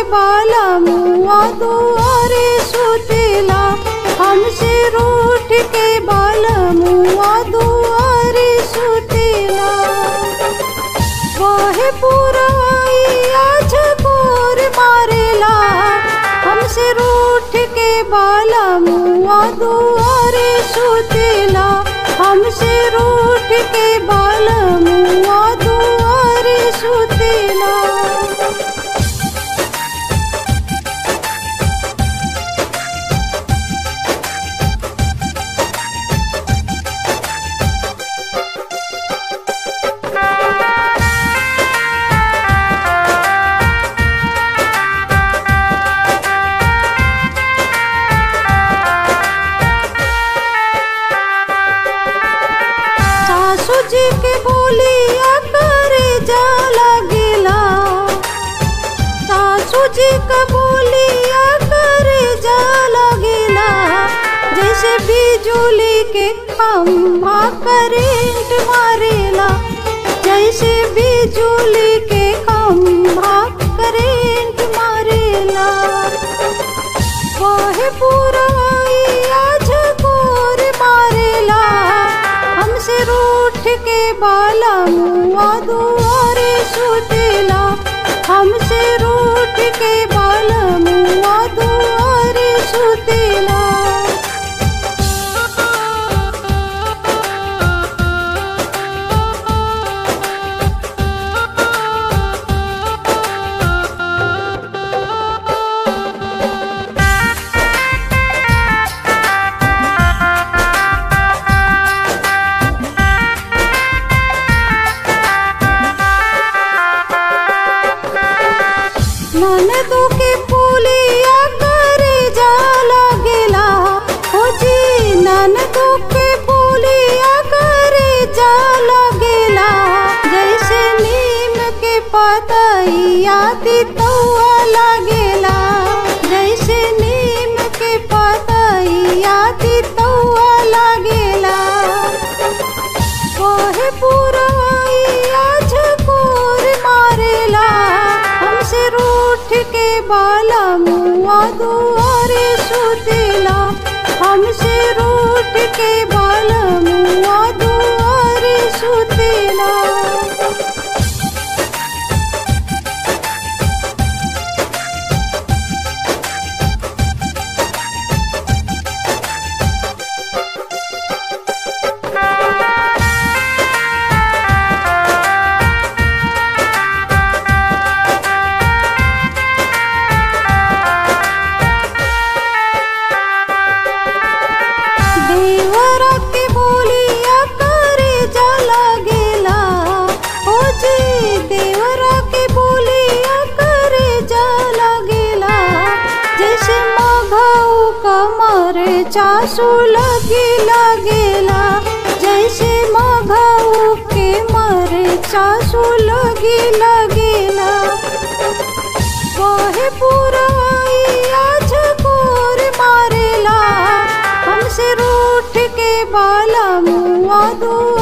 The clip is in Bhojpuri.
बाला मुआ दुआरे सुतेला हमसे रूठ के बाला मुआ दुआरे सुतेला वाहे पुराई आज कोर मारेला हमसे रूठ के बाला मुआ दुआरे सुतेला हमसे रूठ के बाला मुआ दुआरे सुतेला सासू जी के बोलिया करे जा लगेला सासू जी का बोलिया करे जा लगेला जैसे बिजुली के खम्भा करेंट मारेला जैसे बिजुली के खम्भा करेंट मारेला वाहे पुराई आज कोर मारेला हमसे रूठ के बाला मुआ दुआरे सुतेला हमसे रूठ के बाला मुआ दुआरे सुतेला ननदो के पुलिया करे जा लगेला हो जी ननदो के पुलिया करे जा लगेला जैसे नीम के पतैया तितौआ लगेला जैसे नीम के पतैया तितौआ लगेला कोहे पुराई आज कोर मारेला हमसे रूठ के बाला मुआ दुआरे सुतेला हमसे रूठ के बाला मुआ दुआरे सुतेला देवरा के बोलिया करे जा लगेला ओ जी देवरा के बोलिया करे जा लगेला जैसे मघऊ कमर चासू लगी लगेला जैसे मघऊ के मर चासू लगी लगेला काहे पुराई आज कोर मारेला हमसे रूठ के बाला मुआ दू